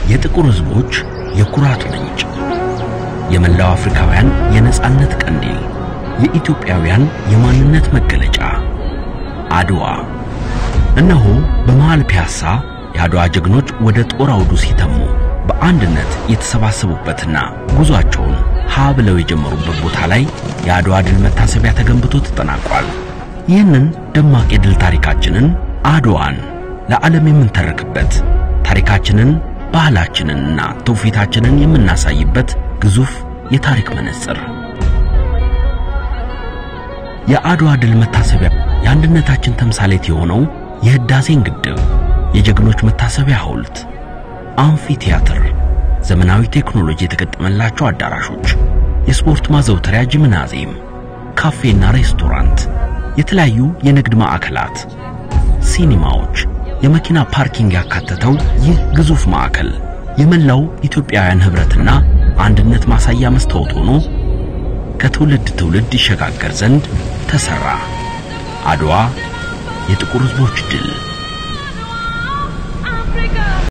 የጥቁር ሕዝቦች የኩራት ምንጭ፣ የመላው አፍሪካውያን የነጻነት ቀንዲል፣ የኢትዮጵያውያን የማንነት መገለጫ አድዋ። እነሆ በመሃል ፒያሳ የአድዋ ጀግኖች ወደ ጦር አውዱ ሲተሙ በአንድነት የተሰባሰቡበትና ጉዟቸውን ሀ ብለው የጀመሩበት ቦታ ላይ የአድዋ ድል መታሰቢያ ተገንብቶ ተጠናቋል። ይህንን ደማቅ የድል ታሪካችንን አድዋን ለዓለም የምንተርክበት ታሪካችንን፣ ባህላችንንና ትውፊታችንን የምናሳይበት ግዙፍ የታሪክ መነጽር የአድዋ ድል መታሰቢያ የአንድነታችን ተምሳሌት የሆነው የህዳሴን ግድብ የጀግኖች መታሰቢያ ሐውልት፣ አምፊ ቲያትር፣ ዘመናዊ ቴክኖሎጂ የተገጠመላቸው አዳራሾች፣ የስፖርት ማዘውተሪያ ጂምናዚየም፣ ካፌና ሬስቶራንት፣ የተለያዩ የንግድ ማዕከላት፣ ሲኒማዎች፣ የመኪና ፓርኪንግ ያካተተው ይህ ግዙፍ ማዕከል የመላው ኢትዮጵያውያን ኅብረትና አንድነት ማሳያ መስታወት ሆኖ ከትውልድ ትውልድ ይሸጋገር ዘንድ ተሰራ። አድዋ የጥቁር ሕዝቦች ድል